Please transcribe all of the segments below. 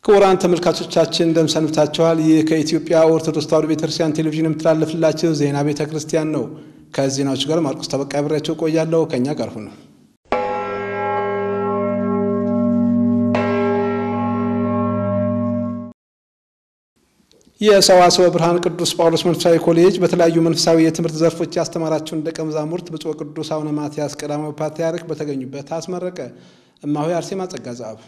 ክቡራን ተመልካቾቻችን እንደምን ሰንብታችኋል? ይህ ከኢትዮጵያ ኦርቶዶክስ ተዋሕዶ ቤተክርስቲያን ቴሌቪዥን የምትላለፍላችሁ ዜና ቤተ ክርስቲያን ነው። ከዜናዎቹ ጋር ማርቆስ ተበቃ አብሬያችሁ ቆያለሁ። ከእኛ ጋር ሁኑ። የሰዋስወ ብርሃን ቅዱስ ጳውሎስ መንፈሳዊ ኮሌጅ በተለያዩ መንፈሳዊ የትምህርት ዘርፎች ያስተማራቸውን ደቀ መዛሙርት ብፁዕ ቅዱስ አቡነ ማትያስ ቀዳማዊ ፓትርያርክ በተገኙበት አስመረቀ። እማሆይ አርሴማ ጸጋ ዛብ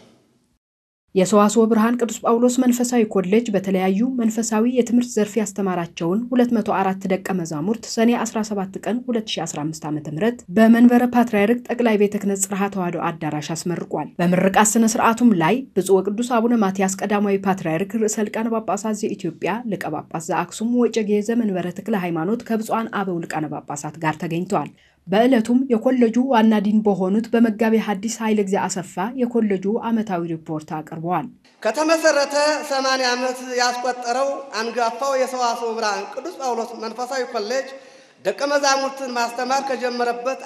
የሰዋስወ ብርሃን ቅዱስ ጳውሎስ መንፈሳዊ ኮሌጅ በተለያዩ መንፈሳዊ የትምህርት ዘርፍ ያስተማራቸውን 204 ደቀ መዛሙርት ሰኔ 17 ቀን 2015 ዓ ም በመንበረ ፓትርያርክ ጠቅላይ ቤተ ክህነት ጽርሐ ተዋሕዶ አዳራሽ አስመርቋል። በምርቃት ስነ ስርዓቱም ላይ ብፁዕ ወቅዱስ አቡነ ማትያስ ቀዳማዊ ፓትርያርክ ርዕሰ ሊቃነ ጳጳሳት ዘኢትዮጵያ ሊቀ ጳጳስ ዘአክሱም ወዕጨጌ ዘመንበረ ተክለ ሃይማኖት ከብፁዓን አበው ሊቃነ ጳጳሳት ጋር ተገኝተዋል። በዕለቱም የኮሌጁ ዋና ዲን በሆኑት በመጋቤ ሐዲስ ኃይለ ጊዜ አሰፋ የኮሌጁ ዓመታዊ ሪፖርት አቅርበዋል። ከተመሰረተ 80 ዓመት ያስቆጠረው አንጋፋው የሰዋስወ ብርሃን ቅዱስ ጳውሎስ መንፈሳዊ ኮሌጅ ደቀ መዛሙርትን ማስተማር ከጀመረበት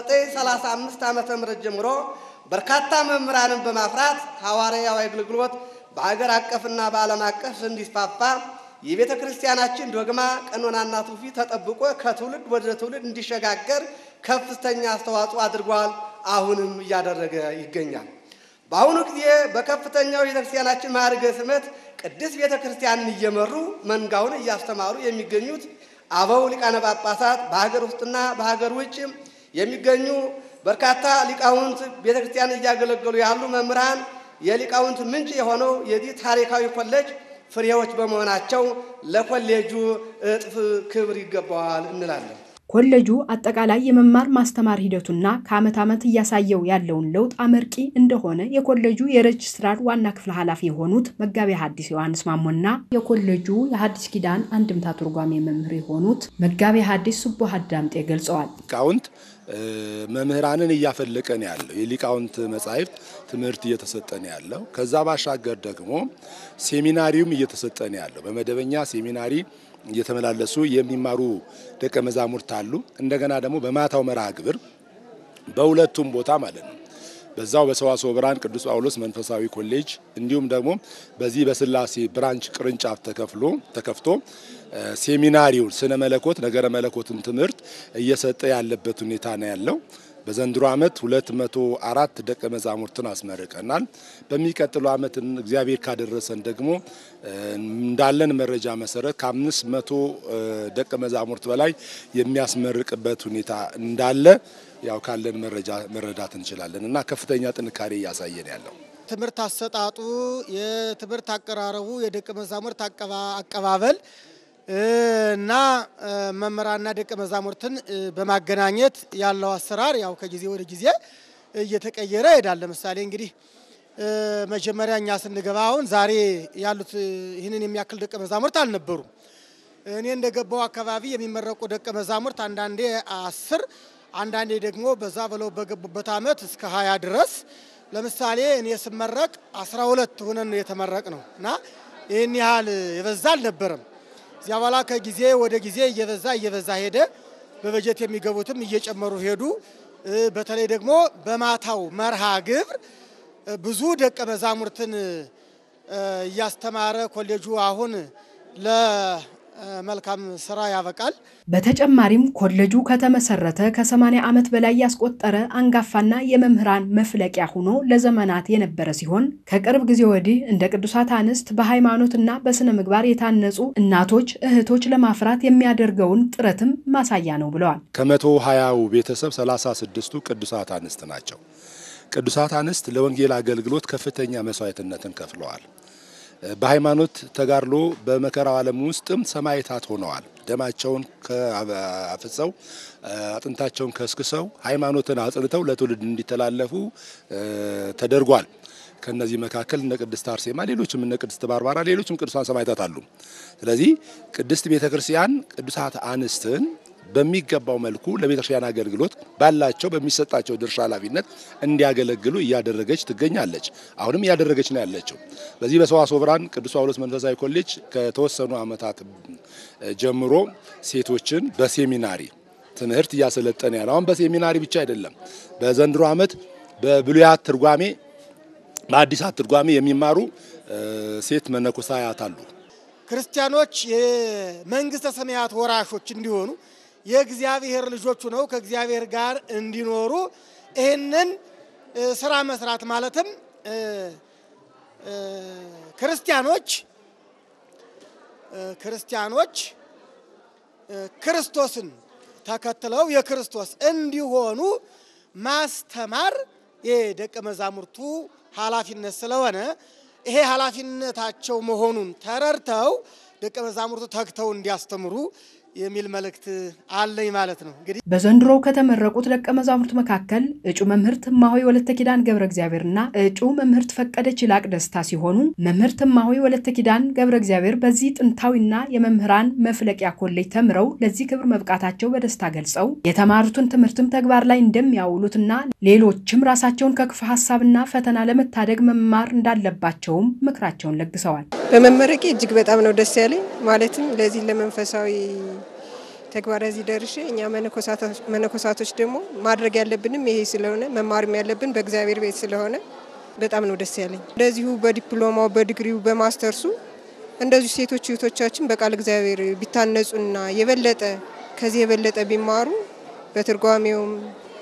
1935 ዓ ም ጀምሮ በርካታ መምህራንን በማፍራት ሐዋርያዊ አገልግሎት በአገር አቀፍና በዓለም አቀፍ እንዲስፋፋ የቤተ ክርስቲያናችን ዶግማ ቀኖናና ትውፊት ተጠብቆ ከትውልድ ወደ ትውልድ እንዲሸጋገር ከፍተኛ አስተዋጽኦ አድርጓል። አሁንም እያደረገ ይገኛል። በአሁኑ ጊዜ በከፍተኛው የቤተ ክርስቲያናችን ማዕርገ ስመት ቅድስት ቤተ ክርስቲያንን እየመሩ መንጋውን እያስተማሩ የሚገኙት አበው ሊቃነ ጳጳሳት በሀገር ውስጥና በሀገር ውጭ የሚገኙ በርካታ ሊቃውንት ቤተ ክርስቲያን እያገለገሉ ያሉ መምህራን የሊቃውንት ምንጭ የሆነው የዚህ ታሪካዊ ኮሌጅ ፍሬዎች በመሆናቸው ለኮሌጁ እጥፍ ክብር ይገባዋል እንላለን። ኮሌጁ አጠቃላይ የመማር ማስተማር ሂደቱና ከዓመት ዓመት እያሳየው ያለውን ለውጥ አመርቂ እንደሆነ የኮሌጁ የሬጅስትራር ዋና ክፍል ኃላፊ የሆኑት መጋቤ ሐዲስ ዮሐንስ ማሞና የኮሌጁ የሐዲስ ኪዳን አንድምታ ትርጓሜ መምህር የሆኑት መጋቤ ሐዲስ ሱቡህ አዳምጤ ገልጸዋል። ሊቃውንት መምህራንን እያፈለቀን ያለው የሊቃውንት መጻሕፍት ትምህርት እየተሰጠን ያለው ከዛ ባሻገር ደግሞ ሴሚናሪውም እየተሰጠን ያለው በመደበኛ ሴሚናሪ እየተመላለሱ የሚማሩ ደቀ መዛሙርት አሉ። እንደገና ደግሞ በማታው መርሃ ግብር በሁለቱም ቦታ ማለት ነው በዛው በሰዋስወ ብርሃን ቅዱስ ጳውሎስ መንፈሳዊ ኮሌጅ እንዲሁም ደግሞ በዚህ በስላሴ ብራንች ቅርንጫፍ ተከፍሎ ተከፍቶ ሴሚናሪውን ስነ መለኮት ነገረ መለኮትን ትምህርት እየሰጠ ያለበት ሁኔታ ነው ያለው። በዘንድሮ ዓመት 204 ደቀ መዛሙርትን አስመርቀናል። በሚቀጥለው ዓመት እግዚአብሔር ካደረሰን ደግሞ እንዳለን መረጃ መሰረት ከአምስት መቶ ደቀ መዛሙርት በላይ የሚያስመርቅበት ሁኔታ እንዳለ ያው ካለን መረጃ መረዳት እንችላለን እና ከፍተኛ ጥንካሬ እያሳየን ያለው ትምህርት አሰጣጡ፣ የትምህርት አቀራረቡ፣ የደቀ መዛሙርት አቀባበል እና መምህራንና ደቀ መዛሙርትን በማገናኘት ያለው አሰራር ያው ከጊዜ ወደ ጊዜ እየተቀየረ ይሄዳል። ለምሳሌ እንግዲህ መጀመሪያ እኛ ስንገባ አሁን ዛሬ ያሉት ይህንን የሚያክል ደቀ መዛሙርት አልነበሩም። እኔ እንደገባው አካባቢ የሚመረቁ ደቀ መዛሙርት አንዳንዴ አስር አንዳንዴ ደግሞ በዛ ብለው በገቡበት ዓመት እስከ ሀያ ድረስ ለምሳሌ እኔ ስመረቅ አስራ ሁለት ሆነን የተመረቅ ነው እና ይህን ያህል የበዛ አልነበረም። እዚያ በኋላ ከጊዜ ወደ ጊዜ እየበዛ እየበዛ ሄደ። በበጀት የሚገቡትም እየጨመሩ ሄዱ። በተለይ ደግሞ በማታው መርሃ ግብር ብዙ ደቀ መዛሙርትን እያስተማረ ኮሌጁ አሁን ለመልካም ስራ ያበቃል። በተጨማሪም ኮሌጁ ከተመሰረተ ከ80 ዓመት በላይ ያስቆጠረ አንጋፋና የመምህራን መፍለቂያ ሆኖ ለዘመናት የነበረ ሲሆን ከቅርብ ጊዜ ወዲህ እንደ ቅዱሳት አንስት በሃይማኖትና በስነ ምግባር የታነጹ እናቶች፣ እህቶች ለማፍራት የሚያደርገውን ጥረትም ማሳያ ነው ብለዋል። ከመቶ ሀያው ቤተሰብ 36ቱ ቅዱሳት አንስት ናቸው። ቅዱሳት አንስት ለወንጌል አገልግሎት ከፍተኛ መስዋዕትነትን ከፍለዋል። በሃይማኖት ተጋድሎ በመከራው ዓለም ውስጥም ሰማዕታት ሆነዋል። ደማቸውን አፍሰው አጥንታቸውን ከስክሰው ሃይማኖትን አጽንተው ለትውልድ እንዲተላለፉ ተደርጓል። ከነዚህ መካከል እነ ቅድስት አርሴማ፣ ሌሎችም እነ ቅድስት ባርባራ፣ ሌሎችም ቅዱሳን ሰማዕታት አሉ። ስለዚህ ቅድስት ቤተክርስቲያን ቅዱሳት አንስትን በሚገባው መልኩ ለቤተክርስቲያን አገልግሎት ባላቸው በሚሰጣቸው ድርሻ ኃላፊነት እንዲያገለግሉ እያደረገች ትገኛለች። አሁንም እያደረገች ነው ያለችው። በዚህ በሰዋስወ ብርሃን ቅዱስ ጳውሎስ መንፈሳዊ ኮሌጅ ከተወሰኑ ዓመታት ጀምሮ ሴቶችን በሴሚናሪ ትምህርት እያሰለጠነ ያለ አሁን በሴሚናሪ ብቻ አይደለም። በዘንድሮ ዓመት በብሉያት ትርጓሜ በአዲሳት ትርጓሜ የሚማሩ ሴት መነኮሳያት አሉ። ክርስቲያኖች የመንግስተ ሰማያት ወራሾች እንዲሆኑ የእግዚአብሔር ልጆቹ ነው ከእግዚአብሔር ጋር እንዲኖሩ ይህንን ስራ መስራት ማለትም ክርስቲያኖች ክርስቲያኖች ክርስቶስን ተከትለው የክርስቶስ እንዲሆኑ ማስተማር የደቀ መዛሙርቱ ኃላፊነት ስለሆነ ይሄ ኃላፊነታቸው መሆኑን ተረድተው ደቀ መዛሙርቱ ተግተው እንዲያስተምሩ የሚል መልእክት አለኝ ማለት ነው። እንግዲህ በዘንድሮው ከተመረቁት ደቀ መዛሙርት መካከል እጩ መምህርት እማሆይ ወለተ ኪዳን ገብረ እግዚአብሔርና እጩ መምህርት ፈቀደች ይላቅ ደስታ ሲሆኑ መምህርት እማሆይ ወለተ ኪዳን ገብረ እግዚአብሔር በዚህ ጥንታዊና የመምህራን መፍለቂያ ኮሌጅ ተምረው ለዚህ ክብር መብቃታቸው በደስታ ገልጸው የተማሩትን ትምህርትም ተግባር ላይ እንደሚያውሉትና ሌሎችም ራሳቸውን ከክፉ ሀሳብና ፈተና ለመታደግ መማር እንዳለባቸውም ምክራቸውን ለግሰዋል። በመመረቄ እጅግ በጣም ነው ደስ ያለኝ። ማለትም ለዚህ ለመንፈሳዊ ተግባር እዚህ ደርሼ እኛ መነኮሳቶች ደግሞ ማድረግ ያለብንም ይሄ ስለሆነ መማርም ያለብን በእግዚአብሔር ቤት ስለሆነ በጣም ነው ደስ ያለኝ። እንደዚሁ በዲፕሎማው በዲግሪው በማስተርሱ እንደዚሁ ሴቶች እህቶቻችን በቃል እግዚአብሔር ቢታነጹና የበለጠ ከዚህ የበለጠ ቢማሩ በትርጓሜውም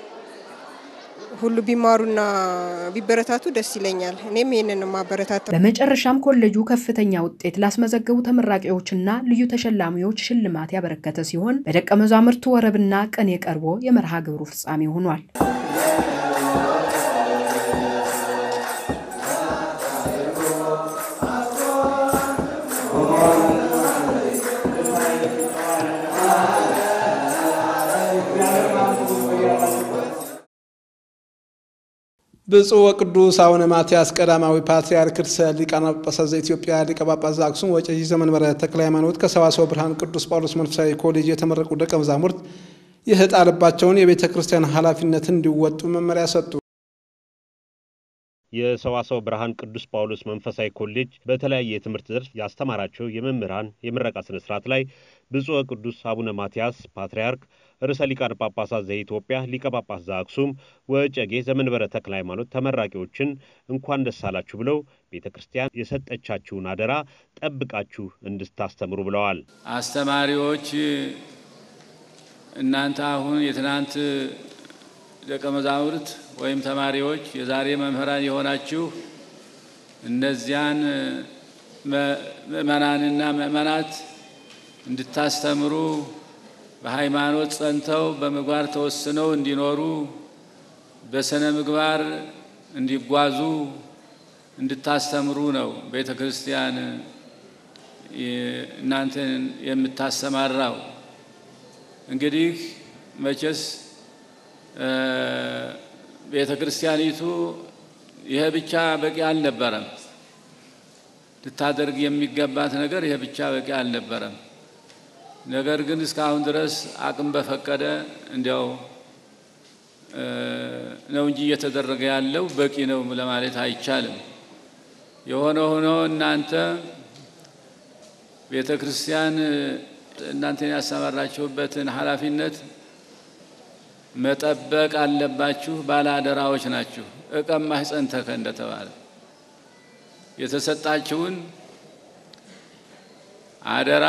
ሁሉ ቢማሩና ቢበረታቱ ደስ ይለኛል። እኔም ይህንን ማበረታታ። በመጨረሻም ኮሌጁ ከፍተኛ ውጤት ላስመዘገቡ ተመራቂዎችና ልዩ ተሸላሚዎች ሽልማት ያበረከተ ሲሆን በደቀ መዛሙርቱ ወረብና ቅኔ ቀርቦ የመርሃ ግብሩ ፍጻሜ ሆኗል። ብፁዕ ወቅዱስ አቡነ ማትያስ ቀዳማዊ ፓትርያርክ ርእሰ ሊቃነ ጳጳሳት ዘኢትዮጵያ ሊቀ ጳጳስ ዘአክሱም ወዕጨጌ ዘመንበረ ተክለ ሃይማኖት ከሰዋስወ ብርሃን ቅዱስ ጳውሎስ መንፈሳዊ ኮሌጅ የተመረቁ ደቀ መዛሙርት የተጣለባቸውን የቤተ ክርስቲያን ኃላፊነትን እንዲወጡ መመሪያ ሰጡ። የሰዋስወ ብርሃን ቅዱስ ጳውሎስ መንፈሳዊ ኮሌጅ በተለያየ የትምህርት ዘርፍ ያስተማራቸው የመምህራን የምረቃ ስነ ስርዓት ላይ ብፁዕ ወቅዱስ አቡነ ማትያስ ፓትርያርክ ርዕሰ ሊቃነ ጳጳሳት ዘኢትዮጵያ ሊቀ ጳጳስ ዘአክሱም ወዕጨጌ ዘመንበረ ተክለ ሃይማኖት ተመራቂዎችን እንኳን ደስ አላችሁ ብለው ቤተ ክርስቲያን የሰጠቻችሁን አደራ ጠብቃችሁ እንድታስተምሩ ብለዋል። አስተማሪዎች እናንተ አሁን የትናንት ደቀ መዛሙርት ወይም ተማሪዎች የዛሬ መምህራን የሆናችሁ እነዚያን ምእመናንና ምእመናት እንድታስተምሩ በሃይማኖት ጸንተው በምግባር ተወስነው እንዲኖሩ በስነ ምግባር እንዲጓዙ እንድታስተምሩ ነው ቤተ ክርስቲያን እናንተን የምታሰማራው። እንግዲህ መቼስ ቤተ ክርስቲያኒቱ ይሄ ብቻ በቂ አልነበረም። ልታደርግ የሚገባት ነገር ይሄ ብቻ በቂ አልነበረም። ነገር ግን እስካሁን ድረስ አቅም በፈቀደ እንዲያው ነው እንጂ እየተደረገ ያለው በቂ ነው ለማለት አይቻልም። የሆነ ሆኖ እናንተ ቤተ ክርስቲያን እናንተን ያሰማራችሁበትን ኃላፊነት መጠበቅ አለባችሁ። ባለአደራዎች ናችሁ። እቀማህ ጸንተከ እንደተባለ የተሰጣችሁን አደራ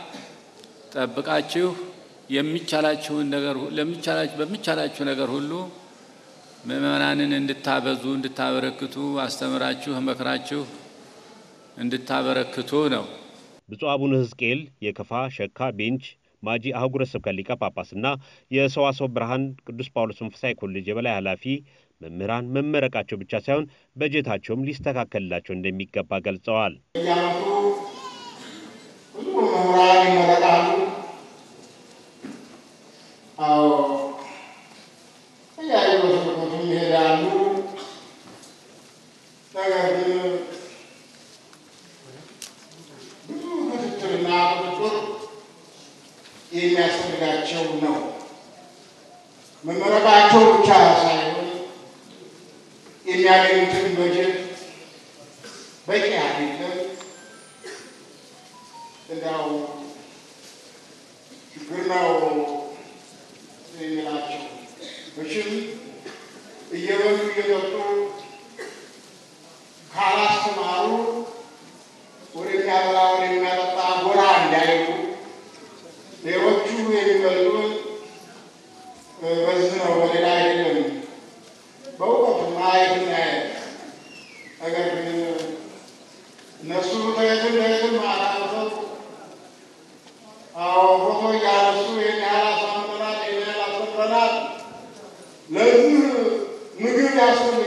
ጠብቃችሁ የሚቻላችሁን ነገር በሚቻላችሁ ነገር ሁሉ ምእመናንን እንድታበዙ እንድታበረክቱ አስተምራችሁ መክራችሁ እንድታበረክቱ ነው። ብፁዕ አቡነ ሕዝቅኤል የከፋ ሸካ ቤንች ማጂ አህጉረ ስብከት ሊቀ ጳጳስና የሰዋስወ ብርሃን ቅዱስ ጳውሎስ መንፈሳዊ ኮሌጅ የበላይ ኃላፊ መምህራን መመረቃቸው ብቻ ሳይሆን በጀታቸውም ሊስተካከልላቸው እንደሚገባ ገልጸዋል። በየዓመቱ ብዙ ምሁራን ይመረቃሉ። አዎ ተለያዩ ስርቆትም ይሄዳሉ። ነገር ግን ብዙ ክትትልና ቁጥጥር የሚያስፈልጋቸው ነው። መመረቃቸው ብቻ ሳይሆን የሚያገኙትን በጀት በቂ አይደለም። እንዲያው ችግር ነው የሚላቸው መቼም እየበሉ እየጠጡ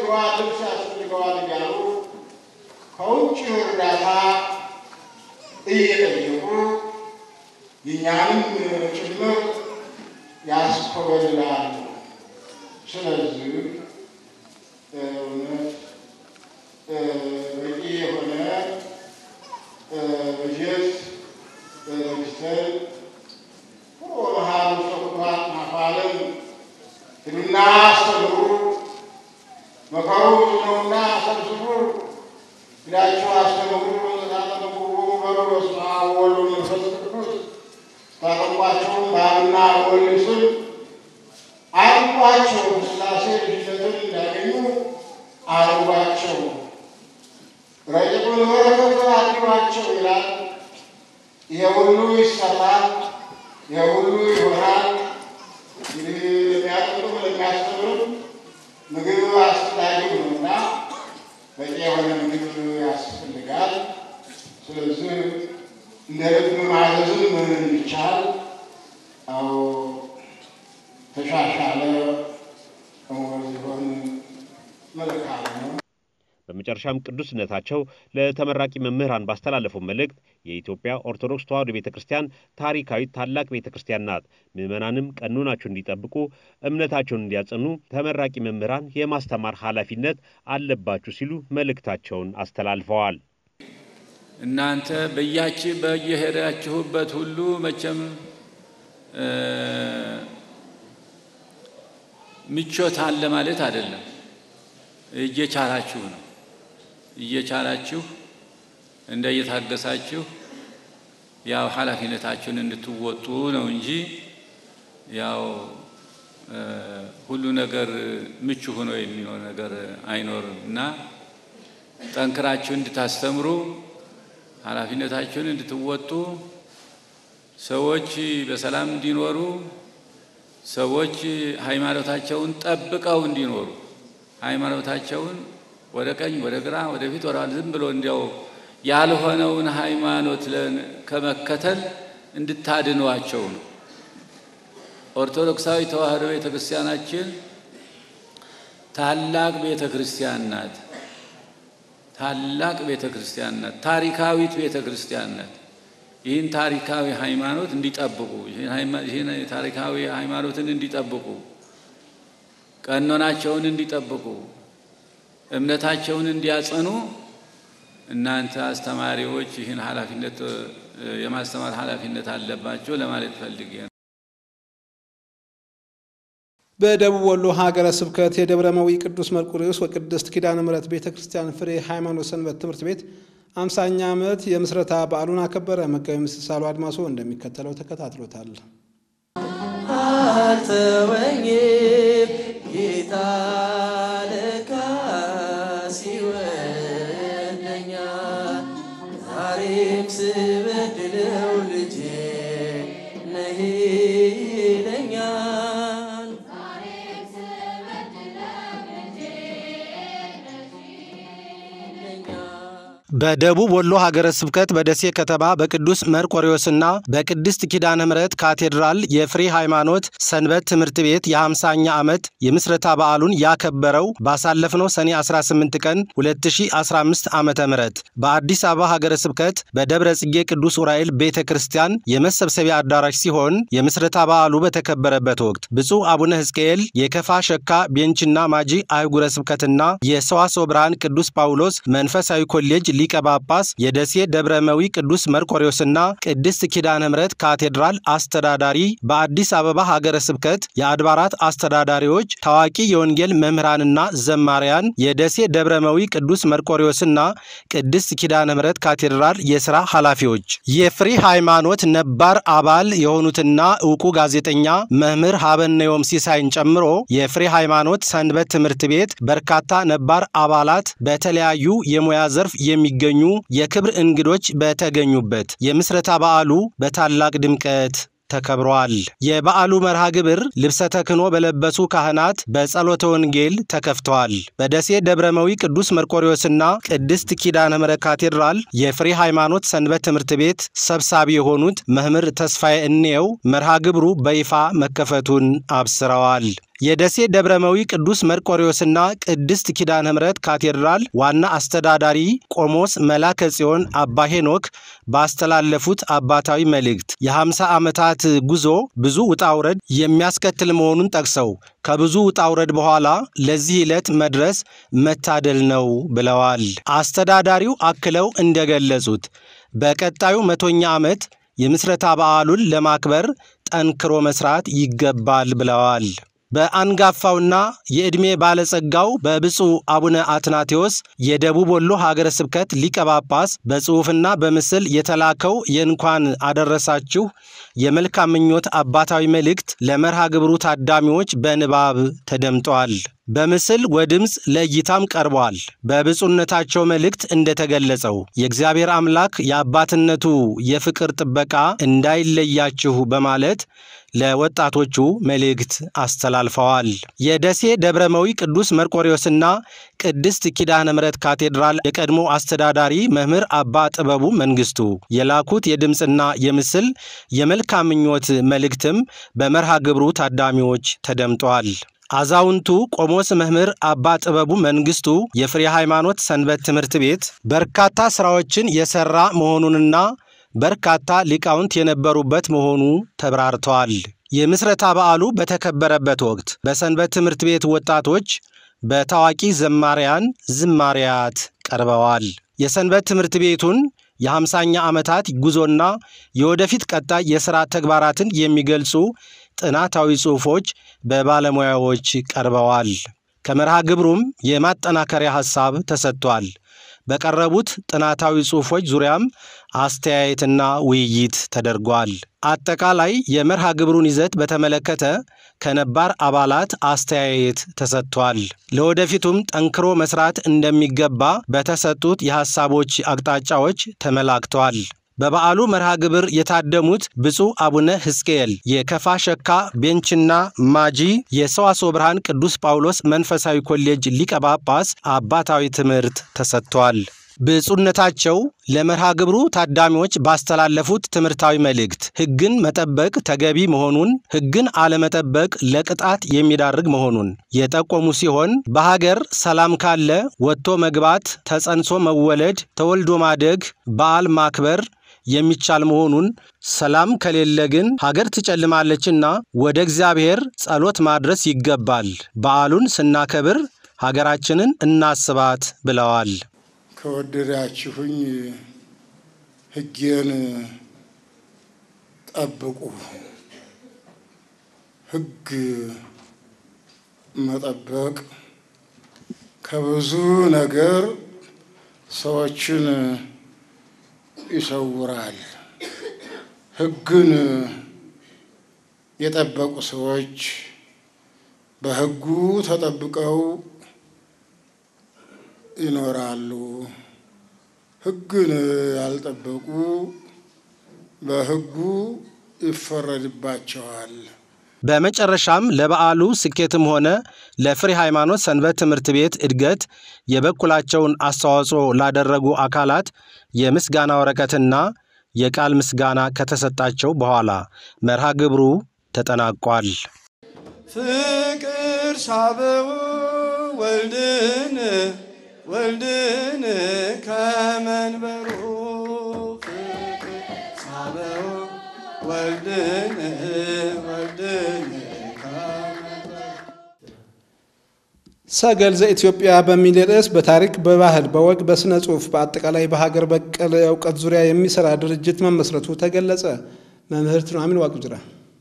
ያስፈልገዋል፣ ልብስ ያስፈልገዋል እያሉ ከውጭ እርዳታ እየጠየቁ የእኛንም ጭምር ያስኮበልላሉ። ስለዚህ እውነት በቂ የሆነ በጀት በጅተን መሃሉ ሰኩቷት ማፋለም ሂዱና አስተምሩ፣ መከሩ ብዙ ነውና ሰብስቡ፣ ሂዳችሁ አስተምሩ፣ ተጠመቁ በሉ በስመ አብ ወወልድ ወመንፈስ ቅዱስ ታጠቋቸውም በአብና በወልድ ስም አርጓቸው ሥላሴ ልጅነትን እንዳገኙ አርጓቸው ረቂቁን በረከት አድሏቸው ይላል። ይሄ ሁሉ ይሰራል፣ ይሄ ሁሉ ይሆናል። እንግዲህ ለሚያጠጡም ለሚያስተምርም ምግብ አስፈላጊ ነውና በቂ የሆነ ምግብ ያስፈልጋል። ስለዚህ እንደ ልብ ማዘዝም እንዲቻል አዎ ተሻሻለ ሆን መልካም ነው። በመጨረሻም ቅዱስነታቸው ለተመራቂ መምህራን ባስተላለፈው መልእክት የኢትዮጵያ ኦርቶዶክስ ተዋሕዶ ቤተ ክርስቲያን ታሪካዊት ታላቅ ቤተ ክርስቲያን ናት። ምዕመናንም ቀኖናቸውን እንዲጠብቁ፣ እምነታቸውን እንዲያጸኑ ተመራቂ መምህራን የማስተማር ኃላፊነት አለባችሁ ሲሉ መልእክታቸውን አስተላልፈዋል። እናንተ በያች በየሄዳችሁበት ሁሉ መቼም ምቾት አለ ማለት አይደለም። እየቻላችሁ ነው እየቻላችሁ እንደ እየታገሳችሁ ያው ኃላፊነታችሁን እንድትወጡ ነው እንጂ ያው ሁሉ ነገር ምቹ ሆኖ የሚሆን ነገር አይኖርም እና ጠንክራችሁ እንድታስተምሩ ኃላፊነታችሁን እንድትወጡ ሰዎች በሰላም እንዲኖሩ ሰዎች ሃይማኖታቸውን ጠብቀው እንዲኖሩ ሃይማኖታቸውን ወደ ቀኝ ወደ ግራ ወደ ፊት ወደ ዝም ብሎ እንዲያው ያልሆነውን ሃይማኖት ከመከተል እንድታድኗቸው ነው። ኦርቶዶክሳዊ ተዋሕዶ ቤተ ክርስቲያናችን ታላቅ ቤተ ክርስቲያን ናት። ታላቅ ቤተ ክርስቲያን ናት። ታሪካዊት ቤተ ክርስቲያን ናት። ይህን ታሪካዊ ሃይማኖት እንዲጠብቁ ይህን ታሪካዊ ሃይማኖትን እንዲጠብቁ ቀኖናቸውን እንዲጠብቁ እምነታቸውን እንዲያጸኑ እናንተ አስተማሪዎች ይህን ኃላፊነት የማስተማር ኃላፊነት አለባቸው ለማለት ፈልጌ ነው። በደቡብ ወሎ ሀገረ ስብከት የደብረ መዊ ቅዱስ መርቆሬዎስ ወቅድስት ኪዳነ ምሕረት ቤተ ክርስቲያን ፍሬ ሃይማኖት ሰንበት ትምህርት ቤት አምሳኛ ዓመት የምስረታ በዓሉን አከበረ። መጋቢ ምስሳሉ አድማሶ እንደሚከተለው ተከታትሎታል። አልተወኝም ጌታ ለካስ ይወደኛል። ዛሬም ስበድለው ልጄ ነህ ይለኛል። በደቡብ ወሎ ሀገረ ስብከት በደሴ ከተማ በቅዱስ መርቆሬዎስና በቅድስት ኪዳነ ምሕረት ካቴድራል የፍሬ ሃይማኖት ሰንበት ትምህርት ቤት የ50ኛ ዓመት የምስረታ በዓሉን ያከበረው ባሳለፍነው ሰኔ 18 ቀን 2015 ዓ ም በአዲስ አበባ ሀገረ ስብከት በደብረ ጽጌ ቅዱስ ዑራኤል ቤተ ክርስቲያን የመሰብሰቢያ አዳራሽ ሲሆን የምስረታ በዓሉ በተከበረበት ወቅት ብፁዕ አቡነ ሕዝቅኤል የከፋ ሸካ ቤንችና ማጂ አህጉረ ስብከትና የሰዋስወ ብርሃን ቅዱስ ጳውሎስ መንፈሳዊ ኮሌጅ ሊቀ ጳጳስ የደሴ ደብረመዊ ቅዱስ መርቆሬዎስና ቅድስት ኪዳነ ምሕረት ካቴድራል አስተዳዳሪ፣ በአዲስ አበባ ሀገረ ስብከት የአድባራት አስተዳዳሪዎች፣ ታዋቂ የወንጌል መምህራንና ዘማሪያን፣ የደሴ ደብረመዊ ቅዱስ መርቆሬዎስና ቅድስት ኪዳነ ምሕረት ካቴድራል የሥራ ኃላፊዎች፣ የፍሬ ሃይማኖት ነባር አባል የሆኑትና ዕውቁ ጋዜጠኛ መምህር ሀበነዮም ሲሳይን ጨምሮ የፍሬ ሃይማኖት ሰንበት ትምህርት ቤት በርካታ ነባር አባላት በተለያዩ የሙያ ዘርፍ የሚገኙ የክብር እንግዶች በተገኙበት የምስረታ በዓሉ በታላቅ ድምቀት ተከብሯል። የበዓሉ መርሃ ግብር ልብሰ ተክህኖ በለበሱ ካህናት በጸሎተ ወንጌል ተከፍተዋል። በደሴ ደብረመዊ ቅዱስ መርቆሬዎስና ቅድስት ኪዳነ ምሕረት ካቴድራል የፍሬ ሃይማኖት ሰንበት ትምህርት ቤት ሰብሳቢ የሆኑት መምህር ተስፋዬ እንየው መርሃ ግብሩ በይፋ መከፈቱን አብስረዋል። የደሴ ደብረመዊ ቅዱስ መርቆሬዎስና ቅድስት ኪዳነ ምሕረት ካቴድራል ዋና አስተዳዳሪ ቆሞስ መላከ ጽዮን አባ ሄኖክ ባስተላለፉት አባታዊ መልእክት የ50 ዓመታት ጉዞ ብዙ ውጣ ውረድ የሚያስከትል መሆኑን ጠቅሰው ከብዙ ውጣ ውረድ በኋላ ለዚህ ዕለት መድረስ መታደል ነው ብለዋል። አስተዳዳሪው አክለው እንደገለጹት በቀጣዩ መቶኛ ዓመት የምስረታ በዓሉን ለማክበር ጠንክሮ መስራት ይገባል ብለዋል። በአንጋፋውና የዕድሜ ባለጸጋው በብፁዕ አቡነ አትናቴዎስ የደቡብ ወሎ ሀገረ ስብከት ሊቀ ጳጳስ በጽሑፍና በምስል የተላከው የእንኳን አደረሳችሁ የመልካም ምኞት አባታዊ መልእክት ለመርሃ ግብሩ ታዳሚዎች በንባብ ተደምጧል። በምስል ወድምፅ ለእይታም ቀርቧል። በብፁዕነታቸው መልእክት እንደተገለጸው የእግዚአብሔር አምላክ የአባትነቱ የፍቅር ጥበቃ እንዳይለያችሁ በማለት ለወጣቶቹ መልእክት አስተላልፈዋል። የደሴ ደብረመዊ ቅዱስ መርቆሬዎስና ቅድስት ኪዳነ ምሕረት ካቴድራል የቀድሞ አስተዳዳሪ መምህር አባ ጥበቡ መንግስቱ የላኩት የድምፅና የምስል የመልካም ምኞት መልእክትም በመርሃ ግብሩ ታዳሚዎች ተደምጧል። አዛውንቱ ቆሞስ መምህር አባ ጥበቡ መንግስቱ የፍሬ ሃይማኖት ሰንበት ትምህርት ቤት በርካታ ስራዎችን የሰራ መሆኑንና በርካታ ሊቃውንት የነበሩበት መሆኑ ተብራርተዋል። የምስረታ በዓሉ በተከበረበት ወቅት በሰንበት ትምህርት ቤት ወጣቶች በታዋቂ ዘማሪያን ዝማሪያት ቀርበዋል። የሰንበት ትምህርት ቤቱን የሃምሳኛ ዓመታት ጉዞና የወደፊት ቀጣይ የሥራ ተግባራትን የሚገልጹ ጥናታዊ ጽሑፎች በባለሙያዎች ቀርበዋል። ከመርሃ ግብሩም የማጠናከሪያ ሐሳብ ተሰጥቷል። በቀረቡት ጥናታዊ ጽሑፎች ዙሪያም አስተያየትና ውይይት ተደርጓል። አጠቃላይ የመርሃ ግብሩን ይዘት በተመለከተ ከነባር አባላት አስተያየት ተሰጥቷል። ለወደፊቱም ጠንክሮ መስራት እንደሚገባ በተሰጡት የሐሳቦች አቅጣጫዎች ተመላክተዋል። በበዓሉ መርሃ ግብር የታደሙት ብፁዕ አቡነ ሕዝቅኤል የከፋ ሸካ ቤንችና ማጂ የሰዋስወ ብርሃን ቅዱስ ጳውሎስ መንፈሳዊ ኮሌጅ ሊቀ ጳጳስ አባታዊ ትምህርት ተሰጥቷል። ብፁዕነታቸው ለመርሃ ግብሩ ታዳሚዎች ባስተላለፉት ትምህርታዊ መልእክት ሕግን መጠበቅ ተገቢ መሆኑን፣ ሕግን አለመጠበቅ ለቅጣት የሚዳርግ መሆኑን የጠቆሙ ሲሆን በሀገር ሰላም ካለ ወጥቶ መግባት፣ ተጸንሶ መወለድ፣ ተወልዶ ማደግ፣ በዓል ማክበር የሚቻል መሆኑን ሰላም ከሌለ ግን ሀገር ትጨልማለችና ወደ እግዚአብሔር ጸሎት ማድረስ ይገባል። በዓሉን ስናከብር ሀገራችንን እናስባት ብለዋል። ከወደዳችሁኝ ሕጌን ጠብቁ። ሕግ መጠበቅ ከብዙ ነገር ሰዎችን ይሰውራል። ሕግን የጠበቁ ሰዎች በሕጉ ተጠብቀው ይኖራሉ። ሕግን ያልጠበቁ በሕጉ ይፈረድባቸዋል። በመጨረሻም ለበዓሉ ስኬትም ሆነ ለፍሬ ሃይማኖት ሰንበት ትምህርት ቤት እድገት የበኩላቸውን አስተዋጽኦ ላደረጉ አካላት የምስጋና ወረቀትና የቃል ምስጋና ከተሰጣቸው በኋላ መርሃ ግብሩ ተጠናቋል። ፍቅር ሳበው ወልድን ወልድን ከመንበሩ ፍቅር ሳበው ወልድን ወልድን ሰገል ዘኢትዮጵያ በሚል ርዕስ በታሪክ፣ በባህል፣ በወግ፣ በስነ ጽሁፍ በአጠቃላይ በሀገር በቀል እውቀት ዙሪያ የሚሰራ ድርጅት መመስረቱ ተገለጸ። መምህርት ኑሐሚን ዋቅጅራ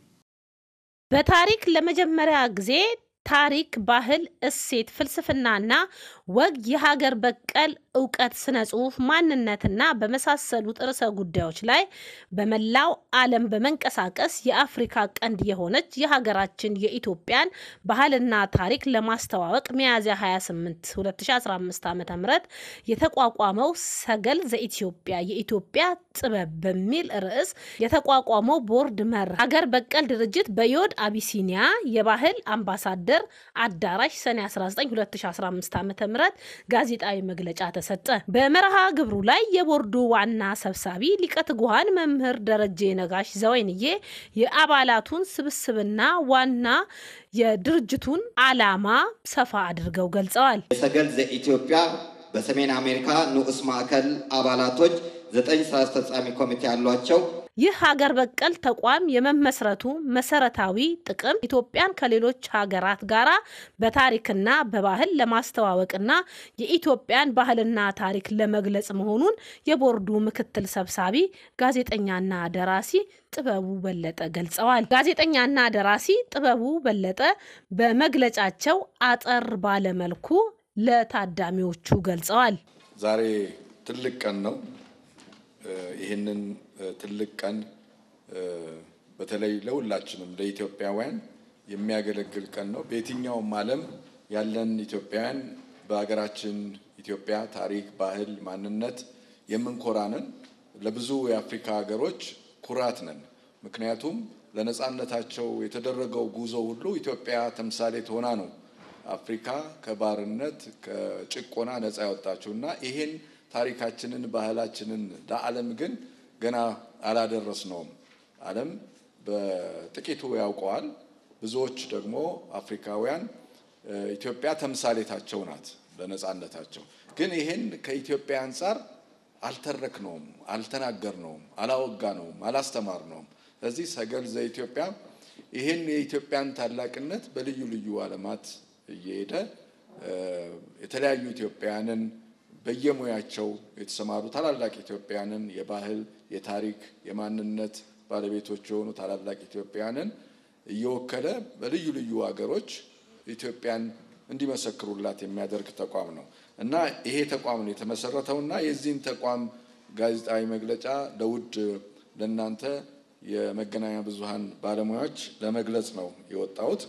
በታሪክ ለመጀመሪያ ጊዜ ታሪክ፣ ባህል፣ እሴት፣ ፍልስፍናና ወግ፣ የሀገር በቀል እውቀት፣ ስነ ጽሁፍ፣ ማንነትና በመሳሰሉት ርዕሰ ጉዳዮች ላይ በመላው ዓለም በመንቀሳቀስ የአፍሪካ ቀንድ የሆነች የሀገራችን የኢትዮጵያን ባህልና ታሪክ ለማስተዋወቅ ሚያዝያ 28 2015 ዓ ም የተቋቋመው ሰገል ዘኢትዮጵያ የኢትዮጵያ ጥበብ በሚል ርዕስ የተቋቋመው ቦርድ መር ሀገር በቀል ድርጅት በዮድ አቢሲኒያ የባህል አምባሳደር አዳራሽ ሰኔ 19 2015 ዓ ም ጋዜጣዊ መግለጫ ተሰ ተሰጠ። በመርሃ ግብሩ ላይ የቦርዱ ዋና ሰብሳቢ ሊቀ ትጉሃን መምህር ደረጀ ነጋሽ ዘወይንዬ የአባላቱን ስብስብና ዋና የድርጅቱን ዓላማ ሰፋ አድርገው ገልጸዋል። የሰገል ዘኢትዮጵያ በሰሜን አሜሪካ ንዑስ ማዕከል አባላቶች ዘጠኝ ስራ አስፈጻሚ ኮሚቴ ያሏቸው ይህ ሀገር በቀል ተቋም የመመስረቱ መሰረታዊ ጥቅም ኢትዮጵያን ከሌሎች ሀገራት ጋር በታሪክና በባህል ለማስተዋወቅና የኢትዮጵያን ባህልና ታሪክ ለመግለጽ መሆኑን የቦርዱ ምክትል ሰብሳቢ ጋዜጠኛና ደራሲ ጥበቡ በለጠ ገልጸዋል። ጋዜጠኛና ደራሲ ጥበቡ በለጠ በመግለጫቸው አጠር ባለመልኩ ለታዳሚዎቹ ገልጸዋል። ዛሬ ትልቅ ቀን ነው። ይህንን ትልቅ ቀን በተለይ ለሁላችንም ለኢትዮጵያውያን የሚያገለግል ቀን ነው። በየትኛውም ዓለም ያለን ኢትዮጵያውያን በሀገራችን ኢትዮጵያ ታሪክ፣ ባህል፣ ማንነት የምንኮራንን ለብዙ የአፍሪካ ሀገሮች ኩራት ነን። ምክንያቱም ለነጻነታቸው የተደረገው ጉዞ ሁሉ ኢትዮጵያ ተምሳሌት ሆና ነው አፍሪካ ከባርነት ከጭቆና ነጻ ያወጣችው እና ይሄን ታሪካችንን ባህላችንን ለዓለም ግን ገና አላደረስነውም። ዓለም በጥቂቱ ያውቀዋል። ብዙዎች ደግሞ አፍሪካውያን ኢትዮጵያ ተምሳሌታቸው ናት ለነጻነታቸው። ግን ይሄን ከኢትዮጵያ አንጻር አልተረክነውም፣ አልተናገርነውም፣ አላወጋነውም፣ አላስተማርነውም። ስለዚህ ሰገል ዘኢትዮጵያ ይሄን የኢትዮጵያን ታላቅነት በልዩ ልዩ ዓለማት እየሄደ የተለያዩ ኢትዮጵያውያንን በየሙያቸው የተሰማሩ ታላላቅ ኢትዮጵያውያንን የባህል፣ የታሪክ፣ የማንነት ባለቤቶች የሆኑ ታላላቅ ኢትዮጵያውያንን እየወከለ በልዩ ልዩ ሀገሮች ኢትዮጵያን እንዲመሰክሩላት የሚያደርግ ተቋም ነው እና ይሄ ተቋም ነው የተመሰረተው እና የዚህን ተቋም ጋዜጣዊ መግለጫ ለውድ ለእናንተ የመገናኛ ብዙኃን ባለሙያዎች ለመግለጽ ነው የወጣሁት።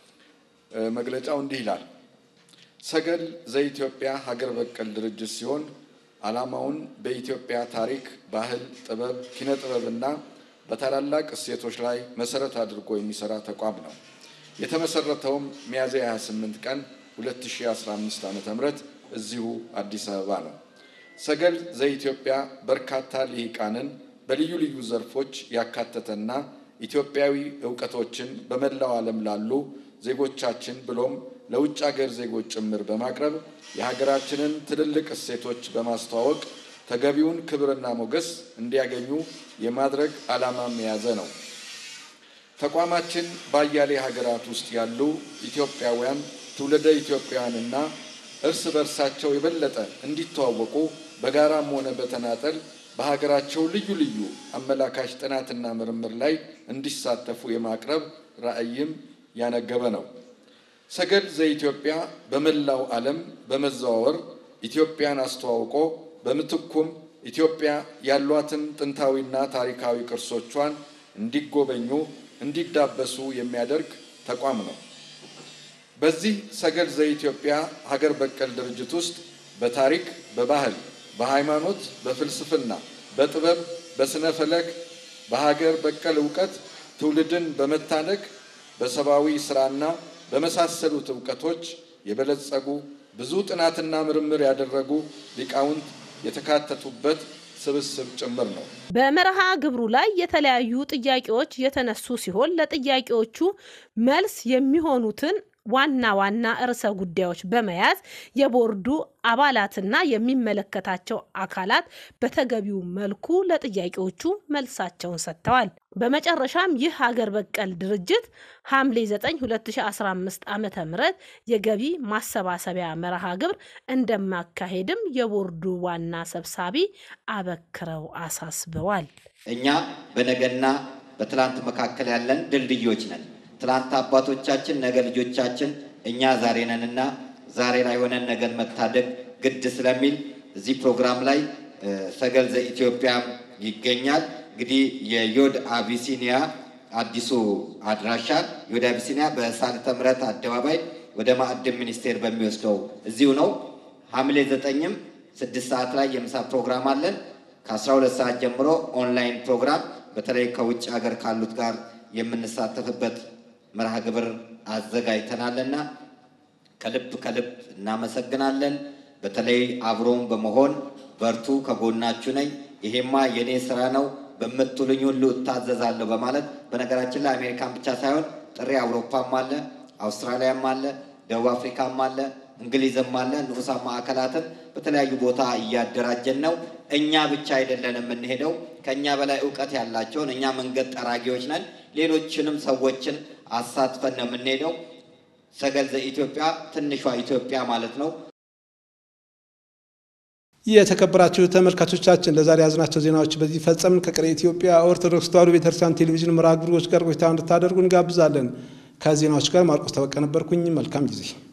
መግለጫው እንዲህ ይላል። ሰገል ዘኢትዮጵያ ሀገር በቀል ድርጅት ሲሆን ዓላማውን በኢትዮጵያ ታሪክ፣ ባህል፣ ጥበብ፣ ኪነ ጥበብና በታላላቅ እሴቶች ላይ መሰረት አድርጎ የሚሰራ ተቋም ነው። የተመሰረተውም ሚያዝያ 28 ቀን 2015 ዓ.ም እዚሁ አዲስ አበባ ነው። ሰገል ዘኢትዮጵያ በርካታ ልሂቃንን በልዩ ልዩ ዘርፎች ያካተተና ኢትዮጵያዊ እውቀቶችን በመላው ዓለም ላሉ ዜጎቻችን ብሎም ለውጭ ሀገር ዜጎች ጭምር በማቅረብ የሀገራችንን ትልልቅ እሴቶች በማስተዋወቅ ተገቢውን ክብርና ሞገስ እንዲያገኙ የማድረግ ዓላማም የያዘ ነው። ተቋማችን በአያሌ ሀገራት ውስጥ ያሉ ኢትዮጵያውያን ትውልደ ኢትዮጵያውያንና እርስ በርሳቸው የበለጠ እንዲተዋወቁ በጋራም ሆነ በተናጠል በሀገራቸው ልዩ ልዩ አመላካች ጥናትና ምርምር ላይ እንዲሳተፉ የማቅረብ ራዕይም ያነገበ ነው። ሰገል ዘኢትዮጵያ በመላው ዓለም በመዘዋወር ኢትዮጵያን አስተዋውቆ በምትኩም ኢትዮጵያ ያሏትን ጥንታዊና ታሪካዊ ቅርሶቿን እንዲጎበኙ፣ እንዲዳበሱ የሚያደርግ ተቋም ነው። በዚህ ሰገል ዘኢትዮጵያ ሀገር በቀል ድርጅት ውስጥ በታሪክ፣ በባህል፣ በሃይማኖት፣ በፍልስፍና፣ በጥበብ፣ በስነ ፈለክ፣ በሀገር በቀል እውቀት ትውልድን በመታነቅ በሰብአዊ ስራና በመሳሰሉት እውቀቶች የበለጸጉ ብዙ ጥናትና ምርምር ያደረጉ ሊቃውንት የተካተቱበት ስብስብ ጭምር ነው። በመርሃ ግብሩ ላይ የተለያዩ ጥያቄዎች የተነሱ ሲሆን ለጥያቄዎቹ መልስ የሚሆኑትን ዋና ዋና ርዕሰ ጉዳዮች በመያዝ የቦርዱ አባላትና የሚመለከታቸው አካላት በተገቢው መልኩ ለጥያቄዎቹ መልሳቸውን ሰጥተዋል። በመጨረሻም ይህ ሀገር በቀል ድርጅት ሐምሌ 9 2015 ዓ ም የገቢ ማሰባሰቢያ መርሃ ግብር እንደማካሄድም የቦርዱ ዋና ሰብሳቢ አበክረው አሳስበዋል። እኛ በነገና በትላንት መካከል ያለን ድልድዮች ነን። ትላንት አባቶቻችን፣ ነገ ልጆቻችን፣ እኛ ዛሬ ነንና ዛሬ ላይ ሆነን ነገን መታደግ ግድ ስለሚል እዚህ ፕሮግራም ላይ ሰገል ዘኢትዮጵያ ይገኛል። እንግዲህ የዮድ አቢሲኒያ አዲሱ አድራሻ ዮድ አቢሲኒያ በሳልተ ምሕረት አደባባይ ወደ ማዕድን ሚኒስቴር በሚወስደው እዚሁ ነው። ሐምሌ ዘጠኝም ስድስት ሰዓት ላይ የምሳ ፕሮግራም አለን። ከአስራ ሁለት ሰዓት ጀምሮ ኦንላይን ፕሮግራም በተለይ ከውጭ ሀገር ካሉት ጋር የምንሳተፍበት መርሃ ግብር አዘጋጅተናልና ከልብ ከልብ እናመሰግናለን። በተለይ አብሮን በመሆን በርቱ፣ ከጎናችሁ ነኝ፣ ይሄማ የኔ ስራ ነው በምትሉኝ ሁሉ እታዘዛለሁ በማለት በነገራችን ላይ አሜሪካን ብቻ ሳይሆን ጥሪ አውሮፓም አለ፣ አውስትራሊያም አለ፣ ደቡብ አፍሪካም አለ፣ እንግሊዝም አለ። ንዑሳን ማዕከላትን በተለያዩ ቦታ እያደራጀን ነው። እኛ ብቻ አይደለን የምንሄደው፣ ከእኛ በላይ እውቀት ያላቸውን እኛ መንገድ ጠራጊዎች ነን። ሌሎችንም ሰዎችን አሳትፈን ነው የምንሄደው። ሰገል ዘኢትዮጵያ ትንሿ ኢትዮጵያ ማለት ነው። የተከበራችሁ ተመልካቾቻችን ለዛሬ ያዝናቸው ዜናዎች በዚህ ፈጸምን። ከቀሪ የኢትዮጵያ ኦርቶዶክስ ተዋሕዶ ቤተክርስቲያን ቴሌቪዥን መርሃ ግብሮች ጋር ቆይታ እንድታደርጉ እንጋብዛለን። ከዜናዎች ጋር ማርቆስ ተበቀ ነበርኩኝ። መልካም ጊዜ